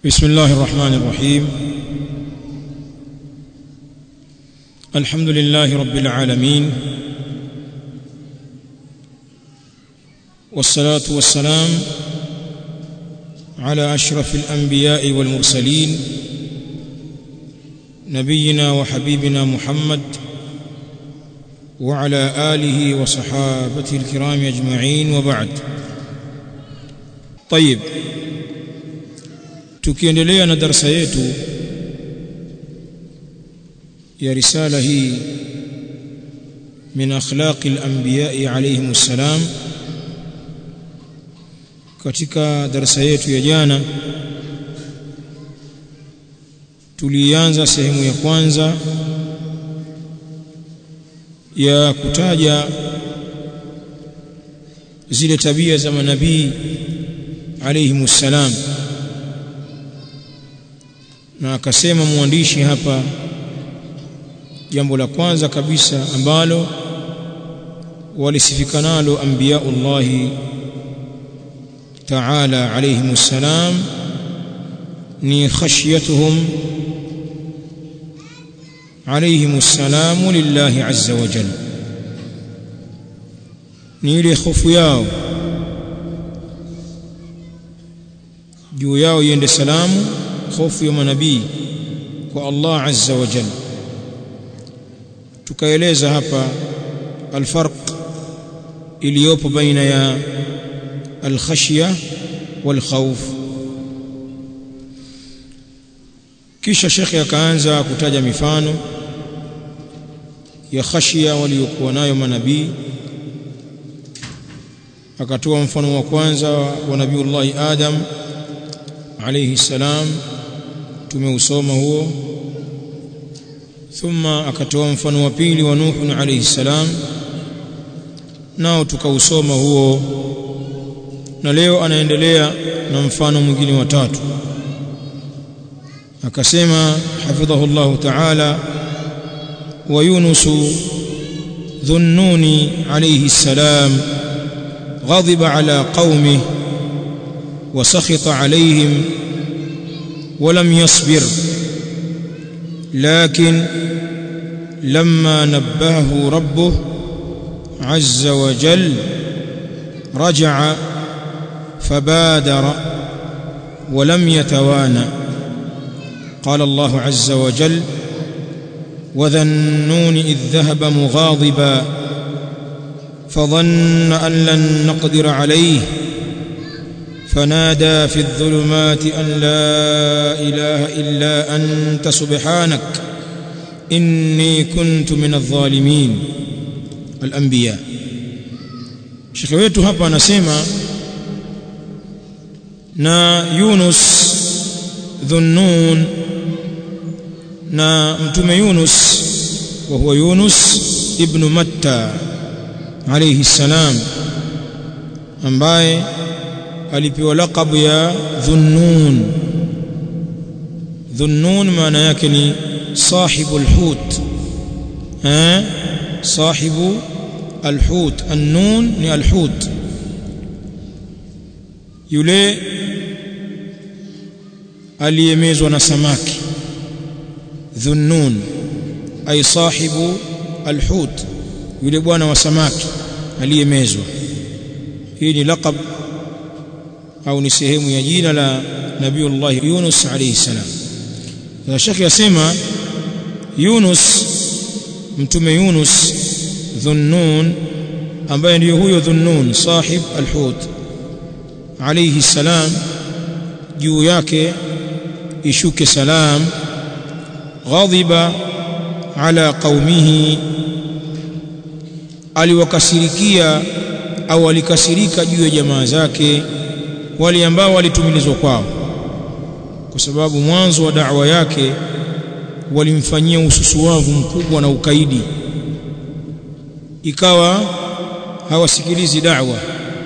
بسم الله الرحمن الرحيم الحمد لله رب العالمين والصلاة والسلام على أشرف الأنبياء والمرسلين نبينا وحبيبنا محمد وعلى آله وصحابته الكرام أجمعين وبعد طيب tukiendelea na darasa yetu ya risala hii min akhlaqi al-anbiya'i alayhim assalam katika darasa yetu ya jana tulianza sehemu ya kwanza ya kutaja zile tabia za manabii alayhim assalam na akasema mwandishi hapa jambo la kwanza kabisa ambalo walisifika nalo anbiyaullahi ta'ala alayhim assalam ni khashyatuhum alayhim assalam lillahi azza wa jalla ni ile hofu yao juu yao iende salamu hofu ya manabii kwa Allah azza wa jalla tukaeleza hapa alfarq iliyopo baina ya alkhashya walkhawf kisha shekhe akaanza kutaja mifano ya khashya waliokuwa nayo manabii akatoa mfano wa kwanza wa nabiullahi adam alayhi salam tumeusoma huo thumma akatoa mfano wa pili wa Nuh alayhi salam nao tukausoma huo na leo anaendelea na mfano mwingine wa tatu akasema hafidhahu Allah ta'ala wa Yunus dhunnuni alayhi salam غضب على قومه وسخط عليهم ولم يصبر لكن لما نبهه ربه عز وجل رجع فبادر ولم يتوانى قال الله عز وجل وذا النون إذ ذهب مغاضبا فظن أن لن نقدر عليه فنادى في الظلمات أن لا إله إلا أنت سبحانك إني كنت من الظالمين الأنبياء شيخ wetu hapa anasema na Yunus dhunnun na mtume Yunus wa huwa Yunus ibn Matta alayhi salam ambaye alipewa laqabu ya dhunnun dhunnun maana yake ni sahibu alhut eh sahibu alhut annun ni alhut yule aliyemezwa na samaki dhunnun ay sahibu alhut yule bwana wa samaki aliyemezwa hii ni laqab au ni sehemu ya jina la Nabiullah Yunus alayhi salam. Na Sheikh yasema Yunus mtume Yunus Dhunnun ambaye ndiyo huyo Dhunnun sahib al-Hut alayhi salam juu yake ishuke salam ghadhiba ala qaumihi aliwakasirikia au alikasirika juu ya jamaa zake wale ambao walitumilizwa kwao kwa sababu mwanzo wa da'wa yake walimfanyia ususuwavu mkubwa na ukaidi ikawa hawasikilizi da'wa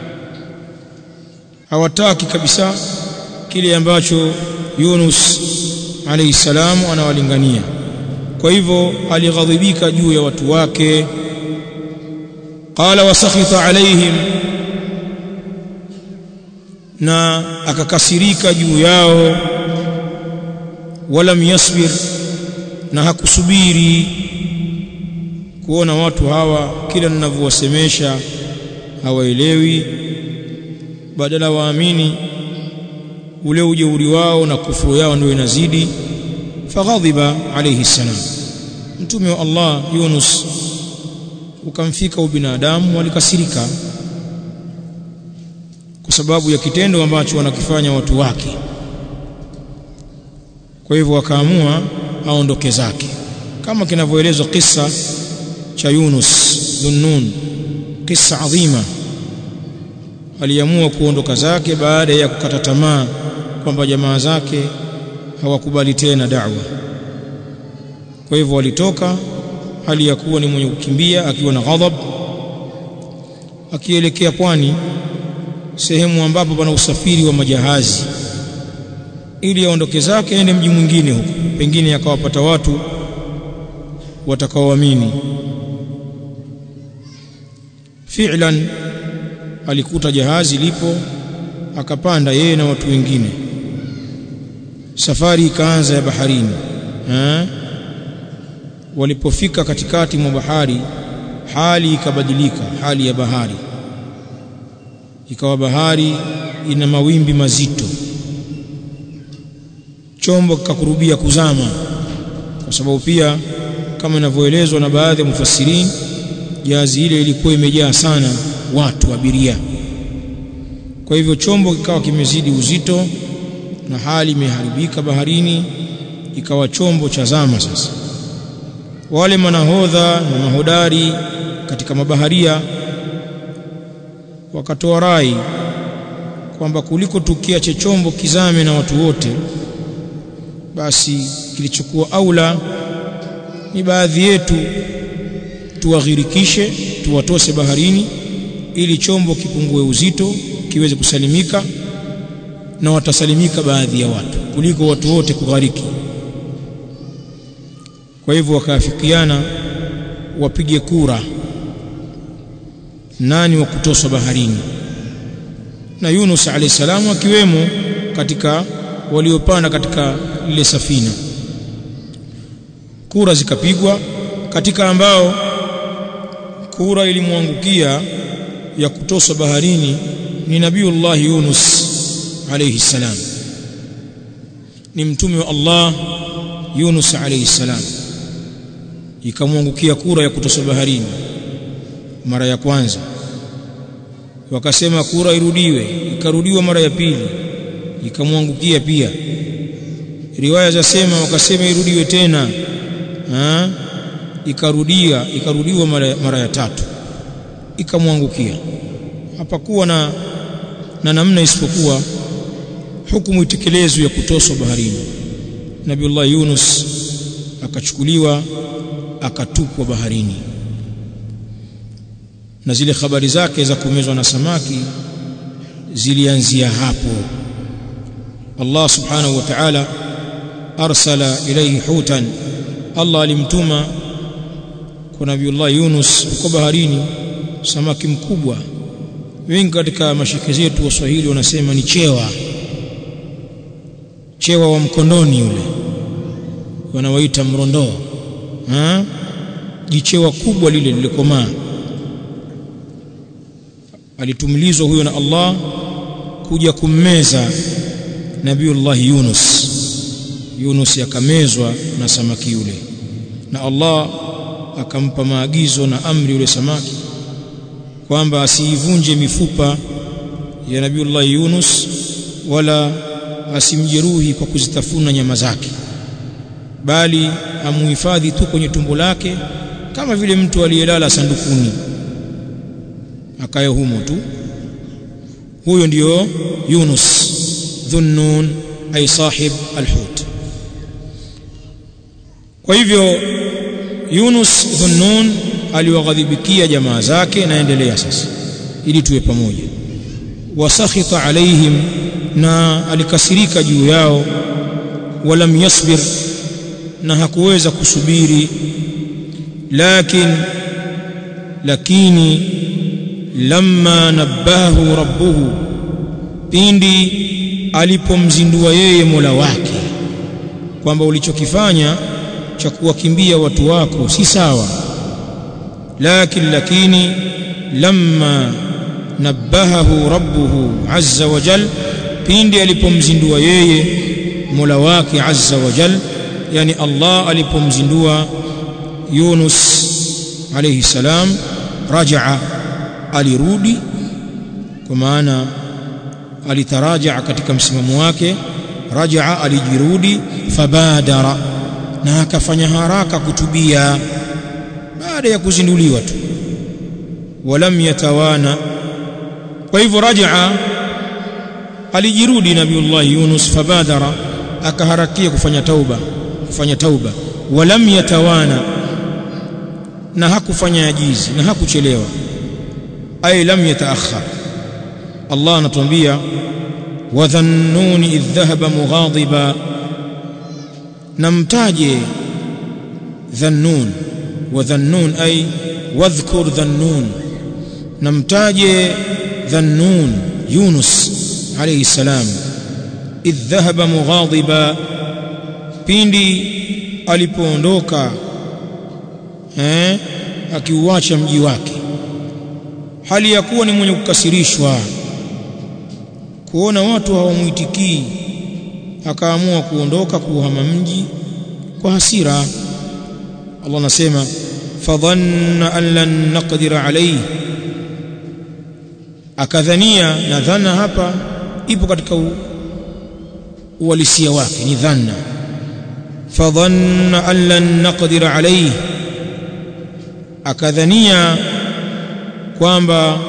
hawataki kabisa kile ambacho Yunus alayhi salamu anawalingania kwa hivyo alighadhibika juu ya watu wake qala wasakhita alaihim na akakasirika juu yao walam yasbir na hakusubiri kuona watu hawa kila ninavyowasemesha hawaelewi badala waamini ule ujeuri wao na kufuru yao ndio inazidi faghadhiba alayhi salam mtume wa Allah Yunus ukamfika ubinadamu walikasirika kwa sababu ya kitendo ambacho wanakifanya watu wake kwa hivyo wakaamua aondoke zake kama kinavyoelezwa kisa cha Yunus dhunnun kisa adhima aliamua kuondoka zake baada ya kukata tamaa kwamba jamaa zake hawakubali tena da'wa kwa hivyo walitoka hali ya kuwa ni mwenye kukimbia akiwa na ghadhab akielekea pwani sehemu ambapo pana usafiri wa majahazi ili aondoke zake aende mji mwingine huko pengine akawapata watu watakaoamini fi'lan alikuta jahazi lipo akapanda yeye na watu wengine safari ikaanza ya baharini ha? walipofika katikati mwa bahari hali ikabadilika hali ya bahari ikawa bahari ina mawimbi mazito chombo kikakurubia kuzama kwa sababu pia kama inavyoelezwa na baadhi ya mufassirin jahazi ile ilikuwa imejaa sana watu abiria kwa hivyo chombo kikawa kimezidi uzito na hali imeharibika baharini ikawa chombo cha zama sasa wale manahodha na mahodari katika mabaharia wakatoa rai kwamba kuliko tukiache chombo kizame na watu wote basi kilichokuwa aula ni baadhi yetu tuwaghirikishe tuwatose baharini ili chombo kipungue uzito kiweze kusalimika na watasalimika baadhi ya watu kuliko watu wote kughariki kwa hivyo wakaafikiana wapige kura nani wa kutoswa baharini na Yunus alayhi salamu akiwemo katika waliopanda katika ile safina kura zikapigwa katika ambao kura ilimwangukia ya kutoswa baharini ni nabiullah Yunus alayhi salam ni mtume wa Allah Yunus alayhi salam ikamwangukia kura ya kutoswa baharini mara ya kwanza wakasema kura irudiwe ikarudiwa mara ya pili ikamwangukia pia riwaya zasema wakasema irudiwe tena ha? ikarudia ikarudiwa mara, mara ya tatu ikamwangukia hapakuwa na na namna isipokuwa hukumu itekelezwe ya kutoswa baharini Nabiullah Yunus akachukuliwa akatupwa baharini na zile habari zake za kumezwa na samaki zilianzia hapo Allah subhanahu wa ta'ala arsala ilayhi hutan Allah alimtuma kwa Nabiullah Yunus uko baharini samaki mkubwa wengi katika mashike zetu waswahili wanasema ni chewa chewa wa mkondoni yule wanawaita mrondoo ha jichewa kubwa lile lilikomaa alitumilizwa huyo na Allah kuja kummeza Nabiullah Yunus Yunus akamezwa na samaki yule na Allah akampa maagizo na amri yule samaki kwamba asiivunje mifupa ya Nabiullah Yunus wala asimjeruhi kwa kuzitafuna nyama zake bali amuhifadhi tu kwenye tumbo lake kama vile mtu aliyelala sandukuni akaye humo tu huyo ndiyo Yunus dhunnun ay sahib alhut kwa hivyo Yunus dhunnun aliwaghadhibikia jamaa zake naendelea sasa ili tuwe pamoja wasakhita alaihim na alikasirika juu yao walam yasbir na hakuweza kusubiri lakin lakini lamma nabahu rabbuhu pindi alipomzindua yeye Mola wake kwamba ulichokifanya cha kuwakimbia watu wako si sawa lakin lakini lamma nabbahahu rabbuhu azza wa jal pindi alipomzindua yeye mola wake azza wa jal yani Allah alipomzindua Yunus alayhi salam rajaa alirudi kwa maana alitaraja katika msimamo wake rajaa alijirudi fabadara na akafanya haraka kutubia baada ya kuzinduliwa tu walam yatawana kwa hivyo rajaa alijirudi nabiullah Yunus fabadara akaharakia kufanya tauba kufanya tauba walam yatawana na hakufanya ajizi na hakuchelewa ay lam yataakhar Allah anatuambia wadhannuni idh dhahaba mughadiba namtaje dhannun wadhannun ay wadhkur dhannun namtaje dhannun Yunus alayhi salam idh dhahaba mughadiba pindi alipoondoka eh akiuacha mji wake hali ya kuwa ni mwenye kukasirishwa kuona watu hawamwitikii akaamua kuondoka kuhama mji kwa hasira Allah anasema fadhanna an lan naqdir alayhi akadhania na dhana hapa ipo katika uhalisia wake ni dhanna fadhanna an lan naqdir alayhi akadhania kwamba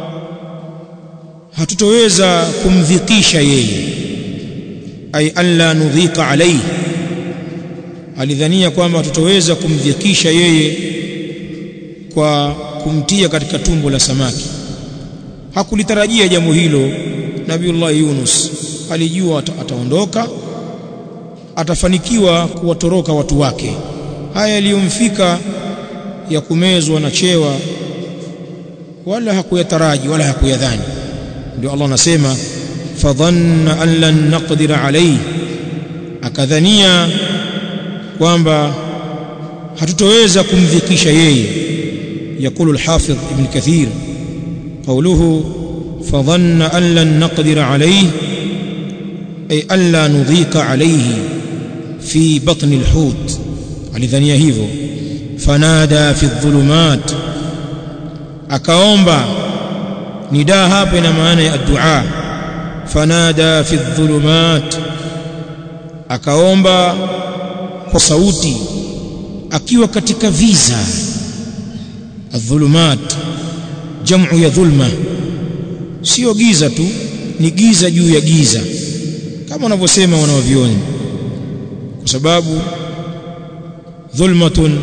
hatutoweza kumdhikisha yeye ay alla nudhika alayhi alidhania kwamba hatutoweza kumdhikisha yeye kwa kumtia katika tumbo la samaki hakulitarajia jambo hilo nabiullah Yunus alijua ataondoka atafanikiwa kuwatoroka watu wake haya yaliyomfika ya kumezwa na chewa wala hakuyataraji wala hakuyadhani ndio Allah anasema fadhanna an lan naqdir alayhi akadhania kwamba hatutoweza kumdhikisha yeye yakulu al-hafidh ibn kathir qawluhu fadhanna an lan naqdir alayhi ay an la nudhika alayhi fi batni al-hut alidhania hivyo fanada fi dhulumat akaomba nidaa hapa ina maana ya dua fanada fi dhulumat akaomba kwa sauti akiwa katika viza adhulumat jamu ya dhulma sio giza tu ni giza juu ya giza kama wanavyosema wanawavioni kwa sababu dhulmatun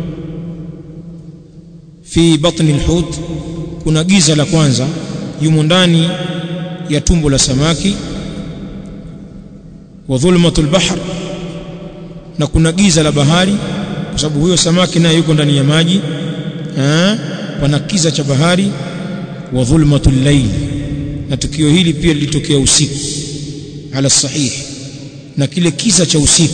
fi batni alhut kuna giza la kwanza yumo ndani ya tumbo la samaki wa dhulmatul bahr na kuna giza la bahari kwa sababu huyo samaki naye yuko ndani ya maji eh pana kiza cha bahari wa dhulmatul layl na tukio hili pia lilitokea usiku ala sahih na kile kiza cha usiku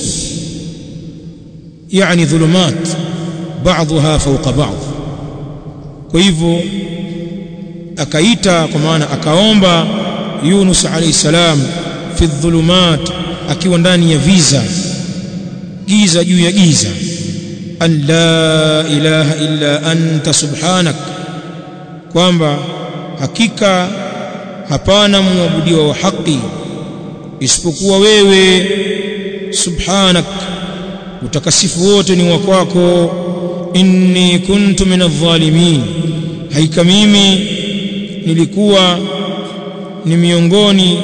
yani dhulumat baadhiha fawqa baadhi kwa hivyo akaita kwa maana akaomba Yunus alayhi salam fi dhulumat akiwa ndani ya viza giza juu ya giza an la ilaha illa anta subhanak kwamba hakika hapana muabudiwa wa haki isipokuwa wewe subhanak utakasifu wote ni wa kwako inni kuntu minadh-dhalimin haika mimi nilikuwa ni miongoni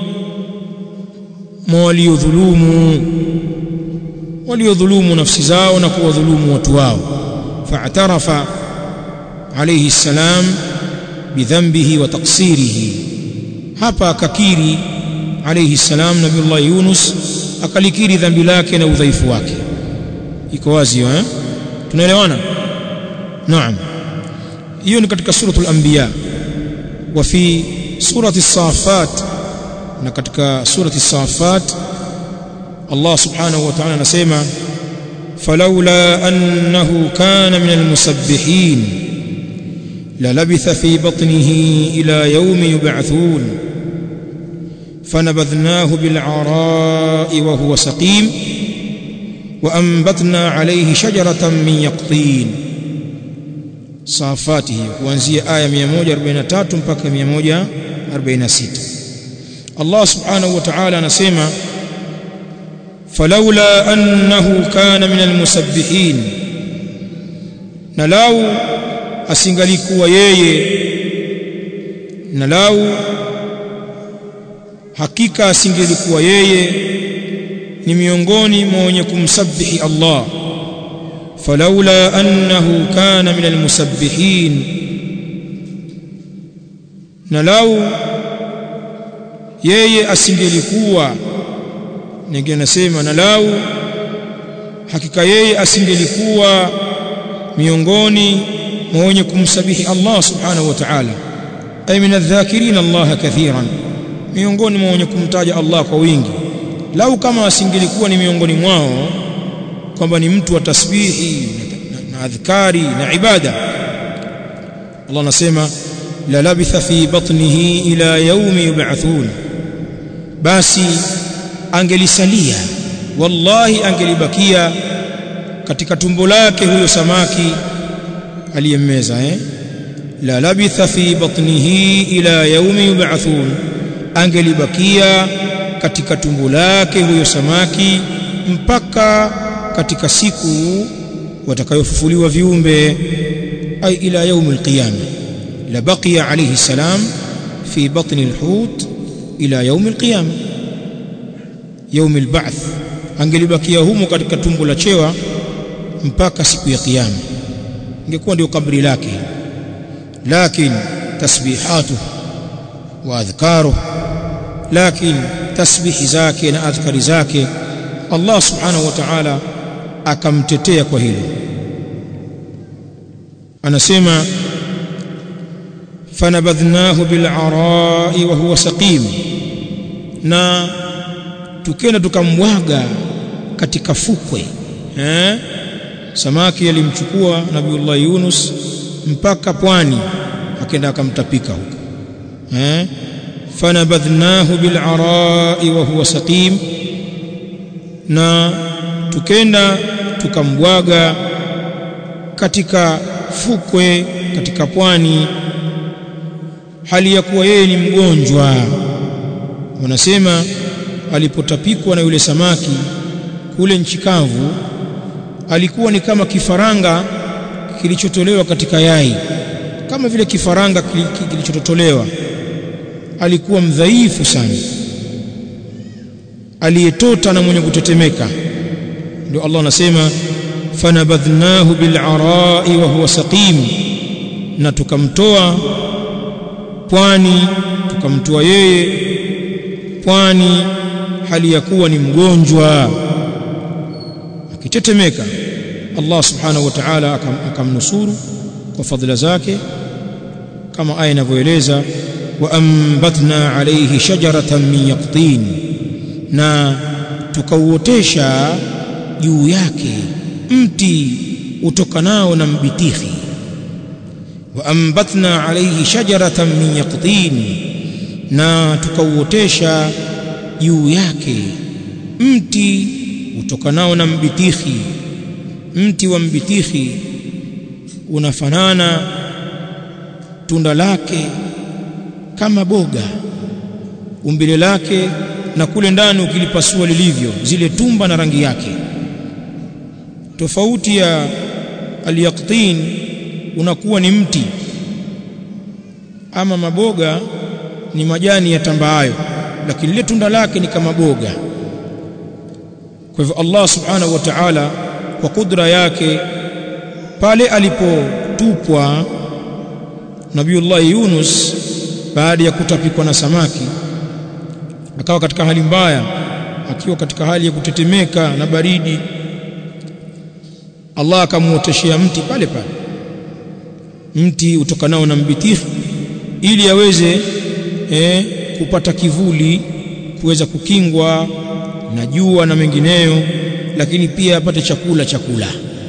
mwa waliodhulumu waliodhulumu nafsi zao na kuwadhulumu watu wao fa'tarafa alayhi salam bidhanbihi wa taksirihi hapa akakiri alayhi salam nabiullah Yunus akalikiri dhambi lake na udhaifu wake iko wazi eh tunaelewana naam hiyo ni katika suratul anbiya wa fi surati safat na katika surati safat Allah subhanahu wa ta'ala anasema فلولا أنه كان من المسبحين للبث في بطنه إلى يوم يبعثون فنبذناه بالعراء وهو سقيم وأنبتنا عليه شجرة من يقطين صافاته kuanzia aya 143 mpaka 146 Allah subhanahu wa ta'ala anasema فلولا أنه كان من المسبحين نلاو asingalikuwa yeye na lau hakika asingelikuwa yeye ni miongoni mwa wenye kumsabihi Allah falaula annahu kana min almusabbihin na lau yeye asingelikuwa ninge nasema na lau hakika yeye asingelikuwa miongoni mwa wenye kumsabihi Allah subhanahu wa ta'ala ay min adh-dhakirin Allah kathiran miongoni mwa wenye kumtaja Allah kwa wingi lau kama asingelikuwa ni miongoni mwao kwamba ni mtu wa tasbihi na, na adhkari na ibada Allah anasema la labitha fi batnihi ila yaumi yub'athun basi angelisalia wallahi angelibakia katika tumbo lake huyo samaki aliyemmeza eh la labitha fi batnihi ila yaumi yub'athun angelibakia katika tumbo lake huyo samaki mpaka katika siku watakayofufuliwa viumbe ay ila yaumi alqiyama la baqiya alayhi salam fi batni alhut ila yaumi alqiyama yaumi alba'th angelibakia humo katika tumbo la chewa mpaka siku ya kiyama ingekuwa ndio kabri lake lakini tasbihatu wa adhkaru lakini tasbihi zake na adhkari zake Allah subhanahu wa ta'ala akamtetea kwa hilo anasema fanabadhnahu bil'arai wa huwa saqim na tukenda tukamwaga katika fukwe eh samaki alimchukua nabiullah Yunus mpaka pwani akaenda akamtapika huko eh fanabadhnahu bil'arai wa huwa saqim na tukenda tukambwaga katika fukwe katika pwani hali ya kuwa yeye ni mgonjwa wanasema alipotapikwa na yule samaki kule nchi kavu alikuwa ni kama kifaranga kilichotolewa katika yai kama vile kifaranga kilichototolewa alikuwa mdhaifu sana aliyetota na mwenye kutetemeka ndio Allah anasema fanabadhnahu bil'arai wa huwa saqim na tukamtoa pwani tukamtoa yeye pwani hali ya kuwa ni mgonjwa akitetemeka Allah subhanahu wa ta'ala akamnusuru kwa fadhila zake kama aya inavyoeleza wa ambatna alayhi shajaratan min yaqtin na tukauotesha juu yake mti utokanao na mbitihi wa ambatna alayhi shajaratan min yaqtin na tukauotesha juu yake mti utokanao na mbitihi mti wa mbitihi unafanana tunda lake kama boga umbile lake na kule ndani ukilipasua lilivyo zile tumba na rangi yake tofauti ya alyaqtin unakuwa ni mti ama maboga ni majani ya tambaayo lakini lile tunda lake ni kama boga kwa hivyo Allah subhanahu wa ta'ala kwa kudra yake pale alipotupwa Nabiullah Yunus baada ya kutapikwa na samaki akawa katika hali mbaya akiwa katika hali ya kutetemeka na baridi Allah akamuoteshea mti pale pale mti utokanao na mbitihi ili aweze eh, kupata kivuli kuweza kukingwa na jua na mengineyo lakini pia apate chakula chakula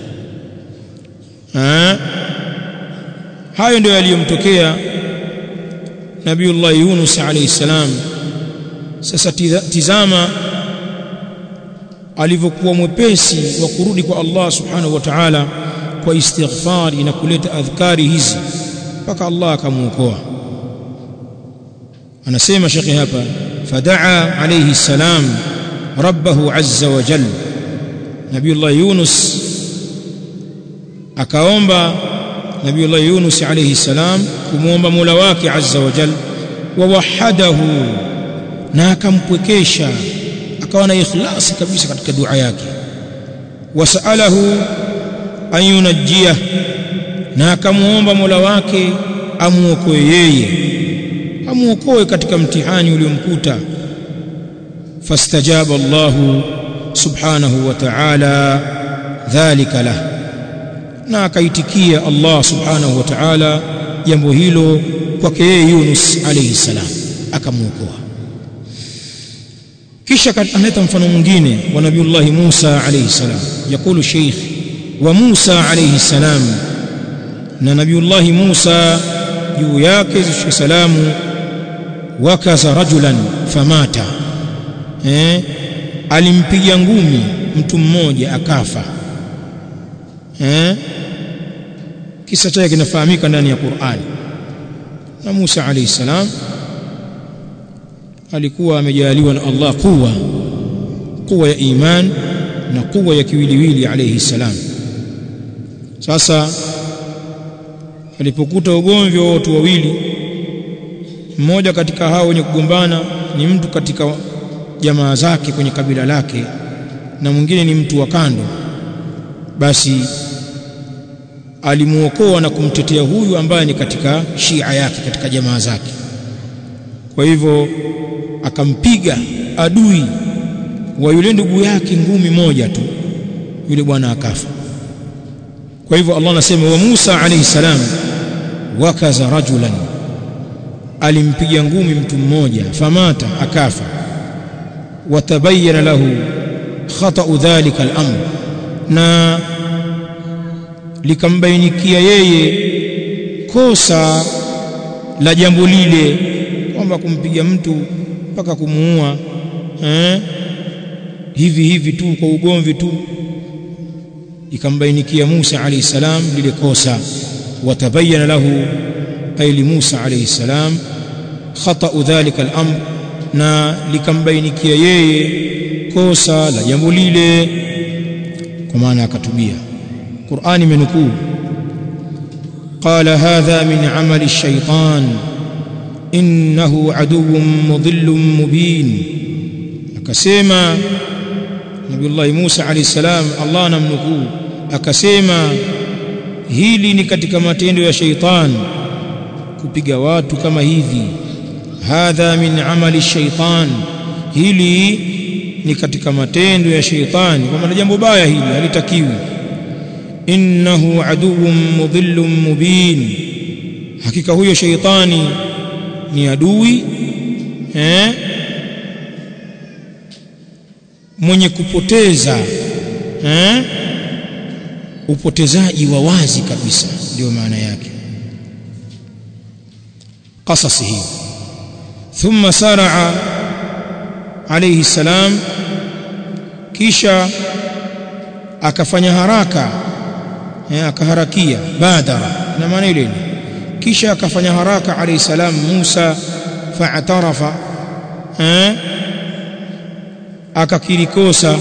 ha? hayo ndio yaliyomtokea Nabiullah Yunus alayhi salam sasa tizama alivyokuwa mwepesi wa kurudi kwa Allah subhanahu wa ta'ala kwa istighfari na kuleta adhkari hizi mpaka Allah akamuokoa anasema shekhi hapa fadaa alayhi salam rabbahu azza wa jalla Nabiullah Yunus akaomba Nabiullah Yunus alayhi salam kumuomba Mola wake azza wa jalla wa wahadahu na akampwekesha akawa na ikhlasi kabisa katika dua yake wasalahu an yunajjiyah na akamuomba Mola wake amuokoe yeye amuokoe katika mtihani uliomkuta fastajaba Allahu subhanahu wa ta'ala dhalika lah na akaitikia Allah subhanahu wa ta'ala jambo hilo kwake yeye Yunus alayhi salam akamuokoa kisha analeta mfano mwingine wa nabiullahi Musa alayhi salam yakulu sheikh wa Musa alayhi salam na nabiullahi Musa juu yake zishe salamu wakaza rajulan famata eh alimpiga ngumi mtu mmoja akafa eh kisa chake kinafahamika ndani ya Qur'ani na Musa alayhi salam alikuwa amejaliwa na Allah kuwa kuwa ya iman na kuwa ya kiwiliwili alayhi salam sasa alipokuta ugomvi wa watu wawili mmoja katika hao wenye kugombana ni mtu katika jamaa zake kwenye kabila lake na mwingine ni mtu wa kando basi alimuokoa na kumtetea huyu ambaye ni katika shia yake katika jamaa zake kwa hivyo akampiga adui wa yule ndugu yake ngumi moja tu yule bwana akafa kwa hivyo Allah anasema wa Musa alayhi salam wakaza rajulan alimpiga ngumi mtu mmoja famata akafa watabayyana lahu khata'u dhalika al-amr na likambainikia yeye kosa la jambo lile kwamba kumpiga mtu mpaka kumuua eh hivi hivi tu kwa ugomvi tu ikambainikia Musa alayhi salam lile kosa watabayyana lahu ay li Musa alayhi salam khata'u dhalika al-amr na likambainikia yeye kosa la jambo lile kwa maana akatubia Qur'ani imenukuu قال هذا من عمل الشيطان إنه عدو مضل مبين akasema Nabiullah Musa alayhi salam Allah anamnukuu akasema hili ni katika matendo ya sheitan kupiga watu kama hivi hadha min amali shaitan hili ni katika matendo ya sheitani kwa maana jambo baya hili halitakiwi innahu aduwwun mudhillun mubin hakika huyo sheitani ni adui eh mwenye kupoteza eh upotezaji wa wazi kabisa ndio maana yake قصص هي ثم سارع عليه السلام kisha akafanya haraka eh, akaharakia badara na maana ile kisha akafanya haraka alayhi salam Musa fa'tarafa eh akakiri kosa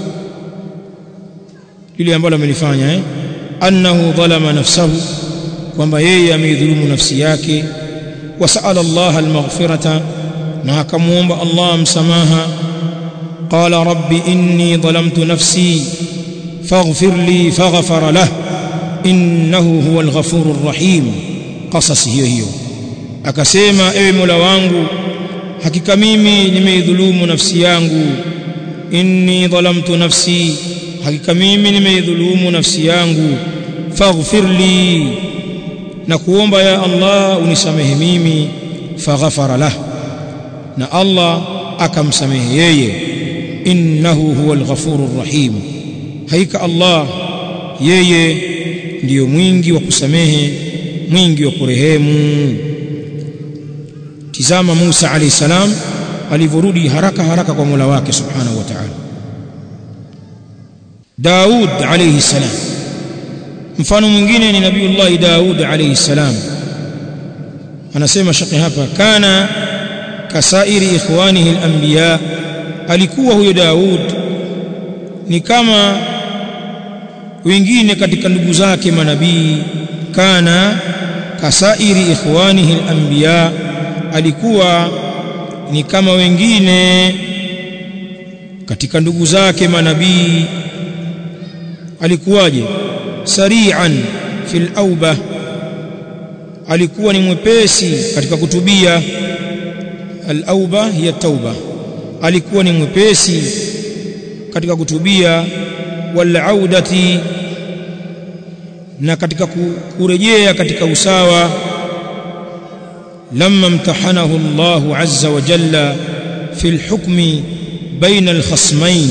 lile ambalo amelifanya eh annahu dhalama nafsahu kwamba yeye ameidhulumu nafsi yake وسأل الله المغفرة ناكموم الله مسماها قال رب إني ظلمت نفسي فاغفر لي فغفر له إنه هو الغفور الرحيم قصص هي هي akasema ewe Mola wangu hakika mimi nimeidhulumu nafsi yangu inni dhalamtu nafsi hakika mimi nimeidhulumu nafsi yangu faghfir li na kuomba ya Allah unisamehe mimi faghafara lah na Allah akamsamehe yeye innahu huwal ghafurur rahim haika Allah yeye ndiyo mwingi wa kusamehe mwingi wa kurehemu tizama Musa alayhi salam alivyorudi haraka haraka kwa Mola wake subhanahu wa ta'ala Daud alayhi salam mfano mwingine ni nabiiullah Daud alayhi salam anasema shaqi hapa kana kasairi ikhwanihi al-anbiya alikuwa huyo Daud ni kama wengine katika ndugu zake manabii kana kasairi ikhwanihi al-anbiya alikuwa ni kama wengine katika ndugu zake manabii alikuwaje sari'an fil auba alikuwa ni mwepesi katika kutubia al-auba hiya tauba alikuwa ni mwepesi katika kutubia wal audati na katika kurejea katika usawa lamma imtahanahu Allah azza wa jalla fi al-hukmi baina al-khasmain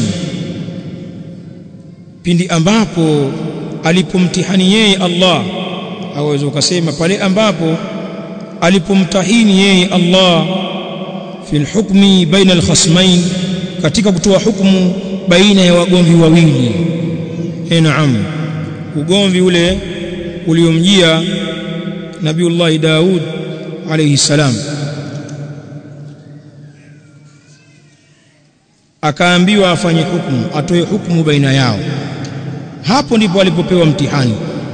pindi ambapo alipomtihani yeye Allah aweza ukasema pale ambapo alipomtahini yeye Allah fi al-hukmi baina al-khasmain katika kutoa hukumu baina ya wagomvi wawili eh naam ugomvi ule uliomjia Nabiullah Daud alayhi salam akaambiwa afanye hukumu atoe hukumu baina yao hapo ndipo alipopewa mtihani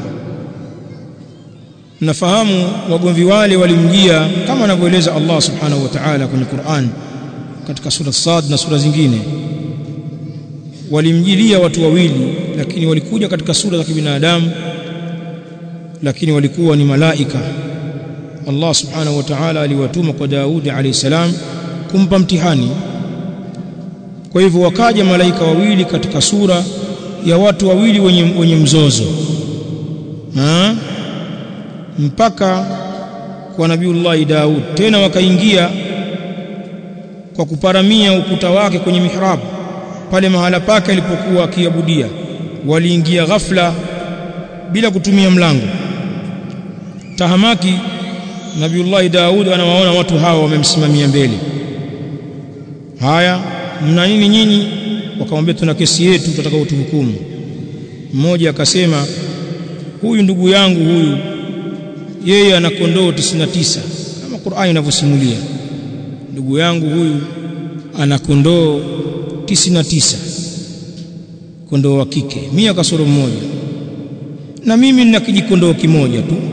nafahamu wagomvi wale walimjia kama anavyoeleza Allah subhanahu wa ta'ala kwenye Qur'an katika sura Sad na sura zingine walimjilia watu wawili lakini walikuja katika sura za kibinadamu lakini walikuwa ni malaika Allah subhanahu wa ta'ala aliwatuma kwa Daudi alayhi salam kumpa mtihani kwa hivyo wakaja malaika wawili katika sura ya watu wawili wenye, wenye mzozo ha? mpaka kwa nabiullahi Daud tena wakaingia kwa kuparamia ukuta wake kwenye mihrabu pale mahala pake alipokuwa akiabudia waliingia ghafla bila kutumia mlango tahamaki nabiullahi Daud anawaona watu hawa wamemsimamia mbele haya mna nini nyinyi wakamwambia tuna kesi yetu tutataka utuhukumu mmoja akasema huyu ndugu yangu huyu yeye ana kondoo 99 kama Qur'ani inavyosimulia ndugu yangu huyu ana kondoo 99 kondoo wa kike mia kasoro mmoja na mimi nina kijikondoo kimoja tu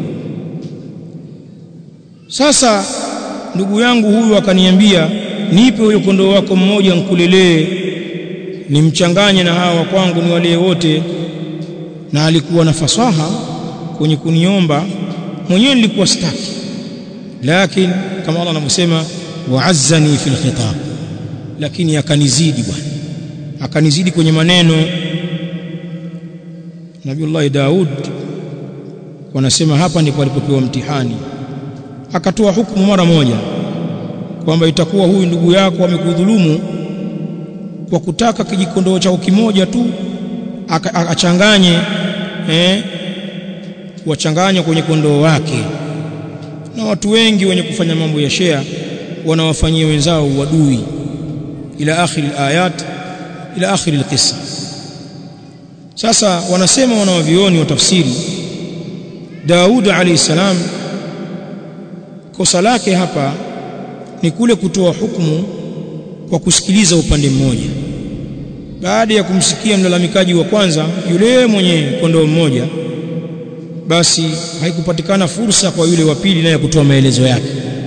sasa ndugu yangu huyu akaniambia nipe huyo kondoo wako mmoja nkulelee nimchanganye na hawa kwangu ni wale wote na alikuwa na fasaha kwenye kuniomba mwenyewe nilikuwa sitaki lakini kama Allah anavyosema wa'azzani fil khitab lakini akanizidi bwana akanizidi kwenye maneno Nabiullah Daud wanasema hapa ndipo alipopewa mtihani akatoa hukumu mara moja kwamba itakuwa huyu ndugu yako amekudhulumu kwa kutaka kijikondoo chao kimoja tu achanganye eh wachanganya kwenye kondoo wake na watu wengi wenye kufanya mambo ya shea wanawafanyia wenzao uadui ila akhir alayat ila akhir alqissa sasa wanasema wanawavioni wa tafsiri Daud alayhi salam kosa lake hapa ni kule kutoa hukumu kwa kusikiliza upande mmoja baada ya kumsikia mlalamikaji wa kwanza yule mwenye kondoo mmoja basi haikupatikana fursa kwa yule wa pili naye kutoa maelezo yake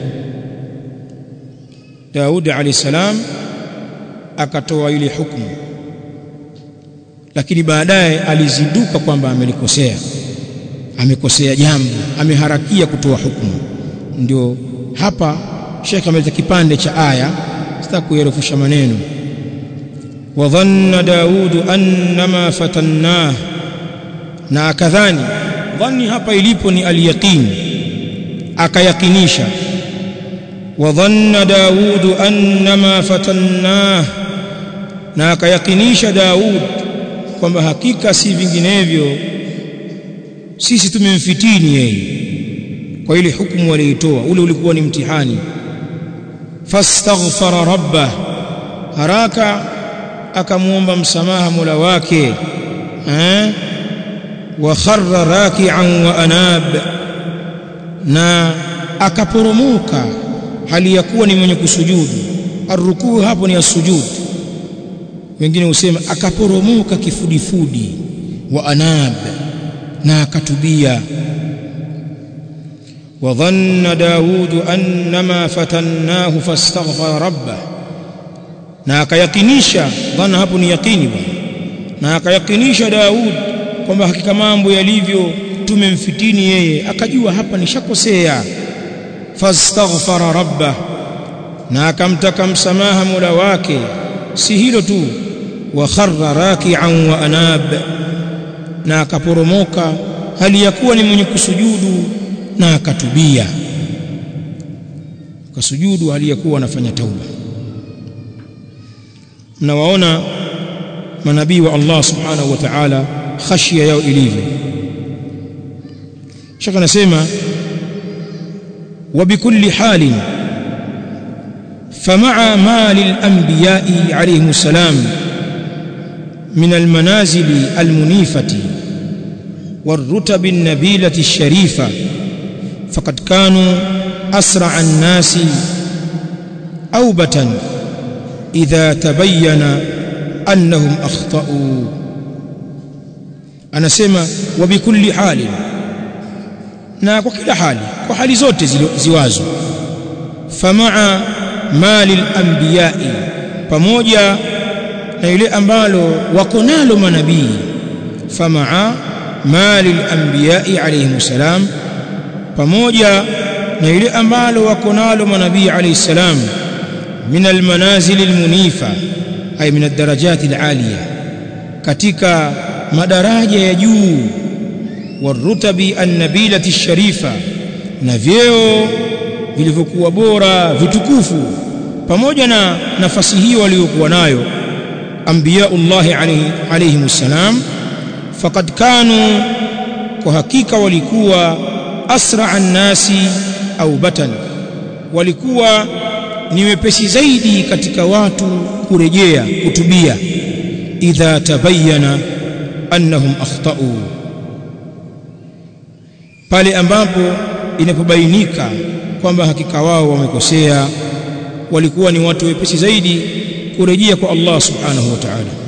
Daudi alayhi salam akatoa ile hukumu lakini baadaye alizinduka kwamba amelikosea amekosea jambo ameharakia kutoa hukumu ndio hapa Sheikh ameleta kipande cha aya sitaki kuyarefusha maneno wa dhanna daudu annama fatannah na akadhani dhanni hapa ilipo ni aliyaqin akayakinisha wa dhanna daudu annama fatannah na akayakinisha Daud kwamba hakika si vinginevyo sisi tumemfitini yeye kwa ile hukumu waliitoa ule ulikuwa ni mtihani fastaghfara rabbah haraka akamuomba msamaha Mola wake eh wa kharra raki'an wa anab na akaporomoka hali ya kuwa ni mwenye kusujudu arrukuu hapo ni asujud wengine husema akaporomoka kifudifudi wa anab na akatubia وظن داود أنما فتناه فاستغفر ربه na akayakinisha dhana hapo ni yakini bwana na akayakinisha Daud kwamba hakika mambo yalivyo tumemfitini yeye akajua hapa nishakosea fastaghfara rabbah na akamtaka msamaha Mola wake si hilo tu wa kharra raki'an wa anab na akaporomoka hali ya kuwa ni mwenye kusujudu na akatubia akasujudu hali ya kuwa anafanya tauba mnawaona manabii wa Allah subhanahu wa ta'ala khashia yao ilivyo shaka nasema وبكل حال فمع ما للأنبياء عليهم السلام من المنازل المنيفة والرتب النبيلة الشريفة فقد كانوا أسرع الناس أوبة إذا تبين أنهم أخطأوا أنا سمع وبكل حال na kwa kila hali kwa hali zote ziwazo famaa mali al-anbiya'i pamoja na yule ambalo wako nalo manabii famaa mali al-anbiya'i alayhi salam pamoja na yule ambalo wako nalo manabii alayhi salam min al-manazil al-munifa ay min ad-darajat al-aliya katika madaraja ya juu warutabi annabilati sharifa na vyeo vilivyokuwa bora vitukufu pamoja na nafasi hiyo waliokuwa nayo anbiyaullahi alayhim salam faqad kanu kwa hakika walikuwa asra nnasi au batan walikuwa ni wepesi zaidi katika watu kurejea kutubia idha tabayyana annahum akhtau pale ambapo inapobainika kwamba hakika wao wamekosea walikuwa ni watu wepesi zaidi kurejea kwa Allah subhanahu wa ta'ala